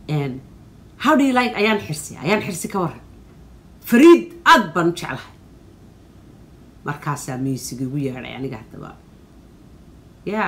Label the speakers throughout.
Speaker 1: how do you like ayaan xirsi ayaan xirsi ka waran fariid aad baan u jeclahay markaasaa music igu yeedhay aniga haddaba ya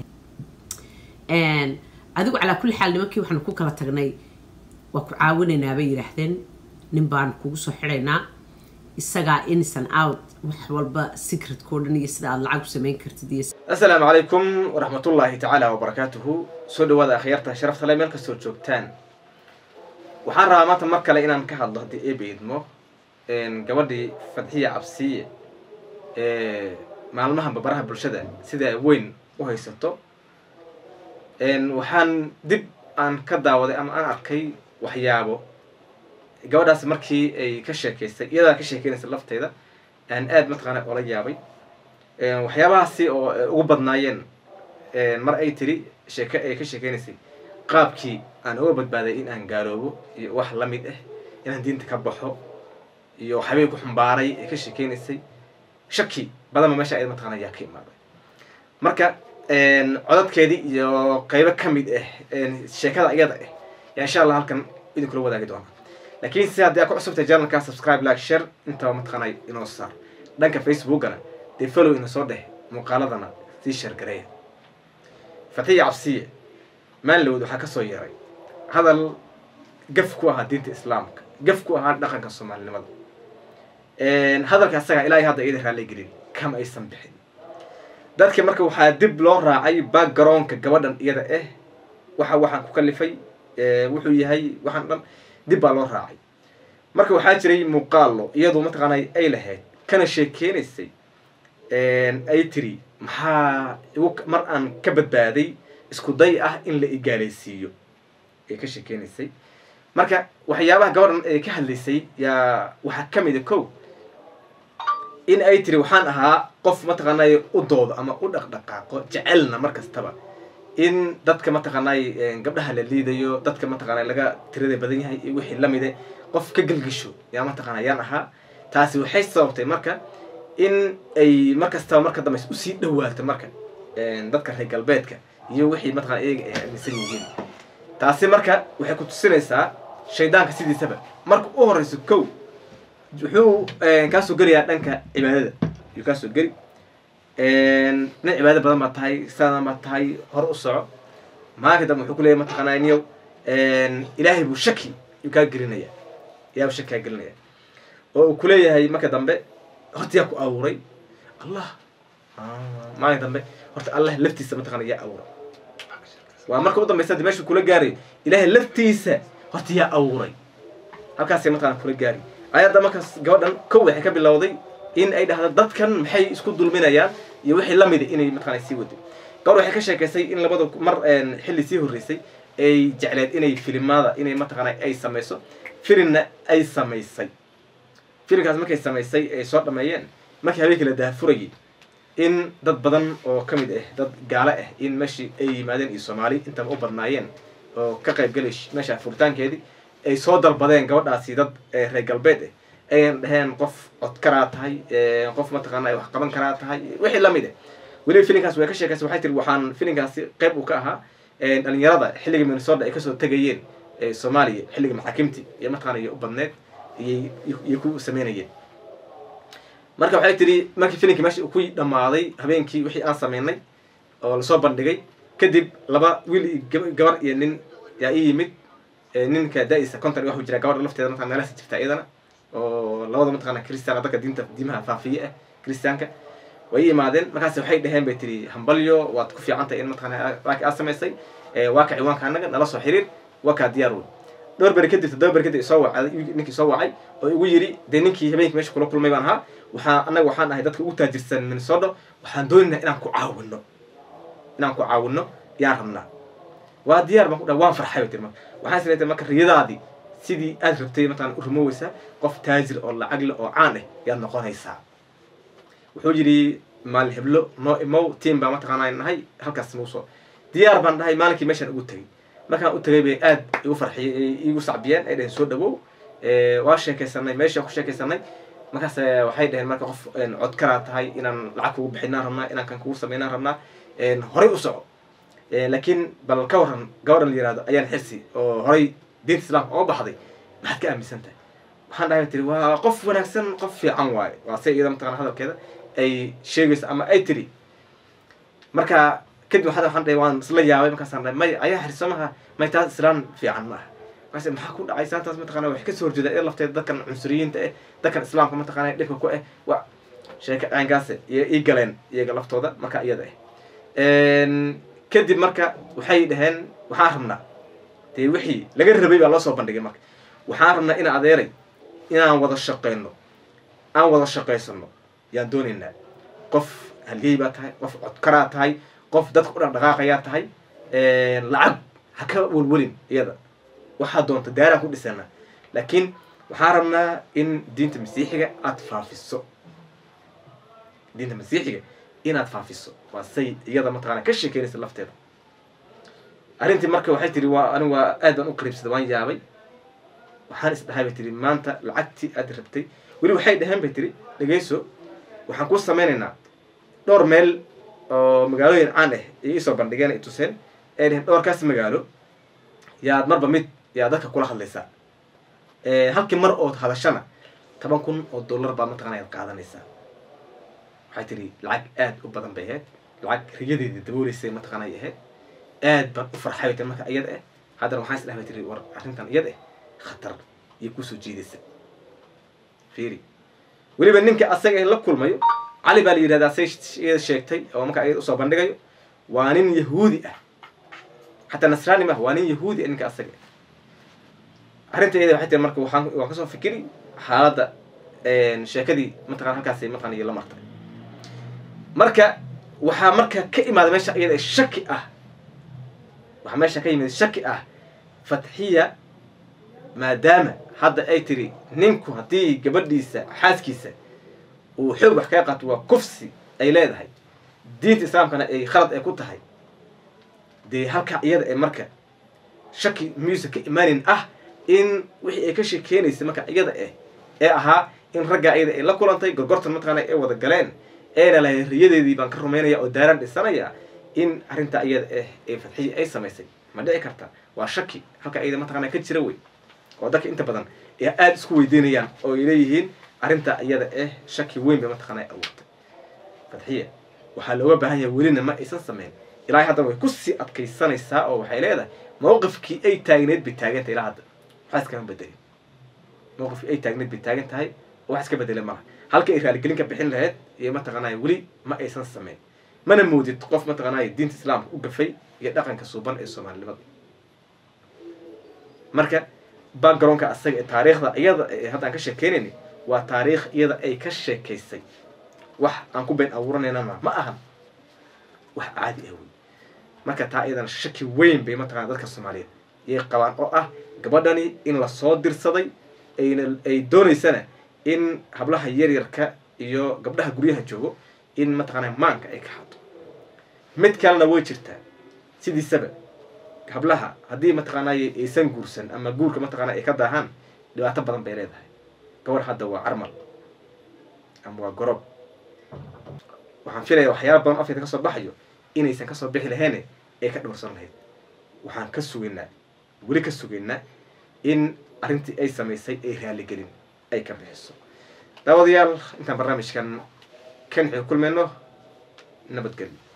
Speaker 1: adigu calaa kulli xaal nimankii waxaanu ku kala tagnay waa ku caawinaynaa bay yidhaahdeen nin baan kugu soo xidhaynaa isagaa innocent out wax walba secretkao dhan iyo sida aad lacag u samayn kartid iyo
Speaker 2: asalaamu calaykum waraxmatullaahi tacaala wabarakaatuhu soo dhawaada akhyaarta sharafta le meel kastoo joogtaan waxaan rabaa maanta mar kale inaan ka hadlo haddii eeba idmo gabadhii fadxiya cabsiye ee maalmaha babaraha bulshada sida weyn u haysato waxaan dib aan ka daawaday ama aan arkay waxyaabo gabadhaas markii ay ka sheekaystay iyadaa ka sheekeynaysa lafteeda aan aad mataqaana ola yaabay waxyaabahaasi oo ugu badnaayeen mar ay tiri sheeke ay ka sheekeynaysay qaabkii aan uga badbaaday in aan gaaloobo iyo wax la mid ah inaan diinta ka baxo iyo waxyaabay ku xumbaaray ay ka sheekeynaysay shaki badanba meesha ay mataqana ayaa ka imaaday marka codadkeedii iyo qeybo ka mid ah sheekada iyada ah yaa insha allah halkan idinkula wadaagi doona laakiin si haddii aa ku cusubtay janalka subscribe like share intaba mataqaana inoo saar dhanka facebookana dee follow ina soo dheh muuqaaladana sii shargareeya fatiya cabsiye maanlowd waxaa kasoo yeeray hadal gaf ku ahaa diinta islaamka gaf ku ahaa dhaqanka soomaalinimada hadalka asaga ilaahay hadda iyada raalli gelin kama aysan bixin dadka marka waxaa dib loo raacay backgroundka gabadhan iyada ah waxa waxaan ku kalifay wuxuu yahay waxaan dhan dib baa loo raacay marka waxaa jiray muuqaalo iyadu mataqaana ay lahayd kana sheekeynaysay ay tiri maxaa igu mar aan ka badbaaday isku day ah in la igaalaysiiyo ay ka sheekeynaysay marka waxyaabaha gabadhan ay ka hadlaysay yaa waxaa ka mid a kow in ay tiri waxaan ahaa qof mataqaanay u doodo ama u dhaqdhaqaaqo jecelna mar kastaba in dadka mataqaanay gabdhaha la liidayo dadka mataqaana laga tirada badan yahay iyo wixii lamide qof ka gelgisho yaa mataqaana yaan ahaa taasi waxay sababtay marka in ay mar kastaba marka dambe usii dhawaato marka dadka reer galbeedka iyo wixii mataqana iyaga ay aaminsan yihiin taasi marka waxay ku tusinaysaa shaydaanka sidiisaba marka u horeyso kow wuxuu kaasoo gelayaa dhanka cibaadada ayuu kaasoo geli nin cibaado badan baa tahay sadan baa tahay hore u soco maalinka dambe wuxuu kuleeyahy mataqaanaa niyow ilaahay buu shaki yuu kaa gelinaya ilahay buu shaki kaa gelinaya oo uu kuleeyahay marka dambe horta yaa ku abuuray allah maalinka dambe horta allah laftiisa mataqana yaa abuuray waa marka u dambeysa de meesha kula gaarayo ilaahay laftiisa horta yaa abuuray halkaasay mataqana kula gaari ayadda markaas gabadhan kow waxay ka bilowday in ay dhahdo dadkan maxay isku dulminayaan iyo wixii lamida inay mataqana sii wado gabadh waxay ka sheekaysay in labada mar xilli sii horreysay ay jecleed inay filimada inay mataqaana ay samayso filimna ay samaysay filimkaas markay samaysay ay soo dhameeyeen markii habeenkii la daahfurayay in dad badan oo ka mid ah dad gaalo ah in meeshii ay yimaadeen iyo soomaali intaba u badnaayeen oo ka qayb galay meesha furitaankeedii ay soo dalbadeen gabadhaasi dad reer galbeed ah ayan dhaheen qof cod karaa tahay qof mataqaana wax qaban karaa tahay wixii lamid ah weliba filinkaas way ka sheekaysa waxay tiri waxaan filinkaasi qayb uu ka ahaa dhalinyarada xilliga minnesota ay kasoo tegayeen soomaaliya xilliga maxaakimti iyo mataqana iyo u badneed iyay ku sameynayeen marka waxay tiri markii filinkii meesha ku dhammaaday habeenkii wixii aan sameynay oo lasoo bandhigay kadib laba wiil iyo gabar iyo nin yaa ii yimid ninka da-isa conton waxuu jira gabadha lafteeda mataqana meelahasi jirta iyadana oo labada mataqana christian dadka diinta diimaha faafiye ah christianka way i imaadeen markaas waxay dhaheen bay tiri hambalyo waad ku fiican tahay in mataqana waaki aad samaysay waa ka ciwaanka annaga nala soo xiriir waa kaa diyaar wey dhowr beri kadib toddoba beri kadib soo wacay ninkii soo wacay oo igu yidhi dee ninkii habeenkii meesha kula kulmay baan ahaa waxaa annaga waxaan ahay dadka ugu taajirsan minnesota waxaan doonaynaa inaan ku caawino inaan ku caawino yaan rabnaa waa diyaar baan ku dhaha waan farxay bay tiri marka waxaan isleetay marka riyadaadii sidii aad rabtay mataqana u rumoweysaa qof taajir oo lacag leh oo caan ah yaad noqonaysaa wuxuu yidhi maalin heblo noo imow tiam baa mataqaana nahay halkaas nagu soo diyaar baan dhahay maalinkii meeshaan ugu tegay markaan u tagay bay aad igu farxiyey igu sacbiyeen ay dhaheen soo dhawow waa sheekaysanay meeshaan ku sheekaysanay markaas waxay dhaheen marka qof cod karaa tahay inaan lacag kugu bixinaan rabnaa inaan kan kugu sameynaan rabnaa horay u soco laakiin bal ka waran gabadhan la yihahdo ayaan xirsi oo horay diinta islaamka oo baxday maxaad ka aaminsan tahay waxaan dhahay tiri waa qof wanaagsan qof fiican waaye waa se iyada mataqana hadalkeeda ay sheegayso ama ay tiri marka kadib waxaan waxaan dhahay waan isla yaabay markaasaan dhahay may ayaa xirsamaha may taas islaan fiican ma aha markaas maxaa ku dhacay saantaas mataqana waxay kasoo horjeedaa iyada lafteeda dadkan cunsuriyiinta eh dadkan islaamka mataqana dhibka ku eh wa sheeka caynkaase iyo ii galeen iyaga laftooda marka iyada ah kadib marka waxay dhaheen waxaan rabnaa dee wixii laga rabay baa loo soo bandhigay marka waxaan rabnaa ina adeeray inaan wada shaqeyno aan wada shaqaysano yaan doonaynaa qof halgey baa tahay qof codkaraa tahay qof dadka u dhaqdhaqaaqayaa tahay lacag ha ka welwelin iyada waxaa doonta daaraan ku dhisana laakiin waxaan rabnaa in diinta masiixiga aada faafiso diinta masiixiga inaad faafiso waa say iyada mataqana ka sheekeynaysa lafteeda arrintii marka waxay tiri waa anigu waa aad baan u qariibsaday waan yaabay waxaan is dhahay bay tiri maanta lacagtii aad rabtay weli waxay dhaheen bay tiri dhegeyso waxaan kuu sameynaynaa dhowr meel oo magaalooyin caan ah iyo isoo bandhigeen ay tuseen ay dhaheen dhowrkaas magaalo yaad marba mid yaa dadka kula hadlaysaa halkii mar ood hadashana toban kun oo dollar baa mataqana ayaad qaadanaysaa waxay tiri lacag aad u badan bay ahayd lacag riyadeedii dabooleysay mataqana ay ahayd aad baan u farxay bay tiri marka iyada ah haddana waxaan is dhahay bay tiri war arrintan iyada ah khatar iyo kusoo jiidaysa fiiri weliba ninka asaga la kulmayo cali baa la yidhahdaa say iyada sheegtay oo marka iyada usoo bandhigayo waa nin yahuudi ah xataa nasraani maaha waa nin yahuudi ah ninka asaga arrinta iyada waxay tiri marka waxaan waan kasoo fikiri xaaladda sheekadii mataqana halkaasi mataqana iyo la martay marka waxaa marka ka imaada meesha iyada shaki ah waxaa meesha ka yimid shaki ah fatxiya maadaama hadda ay tiri ninku haddii gabadhiisa xaaskiisa uu xoog wax kaga qaato waa kufsi ay leedahay diinta islaamkana ay khalad ay ku tahay dee halkaa iyada ee marka shaki miyuusa ka imaanin ah in wixii ay ka sheekeenaysa marka iyada ah ee ahaa in raggaa iyada ay la kulantay gorgortan mataqaana ay wada galeen eena lahay riyadeedii baan ka rumaynaya oo daaraan dhisanaya in arrintaa iyada ah ee fadxiya ay samaysay ma dhici karta waa shaki halka iyada mataqaana ka jira wey oo dadka inta badan ee aada isku weydiinayaan oo ay leeyihiin arrintaa iyada ah shaki weyn bay mataqaana ay abuurtay fadxiya waxaa looga baahan yahay welina ma aysan samayn ilaahay haddana way kusii adkaysanaysaa oo waxay leedahay mawqifkii ay taagneed bay taagantahay ilaa hadda waxaa iskama bedelin mawqifkii ay taagneed bay taagan tahay oo wax iska bedele malaha halka ay raaligelin ka bixin lahayd iyo mataqaanaya weli ma aysan samayn mana moodid qof mataqaanaya diinta islaamka u gafay iyo dhaqanka suuban ee soomaalinimada marka backgroundka asaga ee taariikhda iyada ee hadda aan ka sheekeynayni waa taariikh iyada ay ka sheekaysay wax aan ku been abuuranayna ma ma ahan wax caadi ah wey marka taa iyadana shaki weyn bay mataqana dadka soomaaliyeed iyay qabaan oo ah gabadhani in lasoo dirsaday ayna ay doonaysana in hablaha yaryarka iyo gabdhaha guryaha joogo in mataqaana maanka ay ka xato mid kalena way jirtaa sidiisaba hablaha haddii mataqaanay aysan guursan ama guurka mataqaana ay ka daahaan dhibaato badan bay leedahay gabar hadda waa carmal ama waa gorob waxaan filaya waxyaala badan afkeeda kasoo baxayo inaysan kasoo bixi laheene ay ka dhowrsan lahayd waxaan ka sugaynaa weli ka sugaynaa in arrintii ay samaysay ay raaligelin ay ka bixiso daawadayaal intaan barnaamijkan kan xii kulmayno nabadgelyo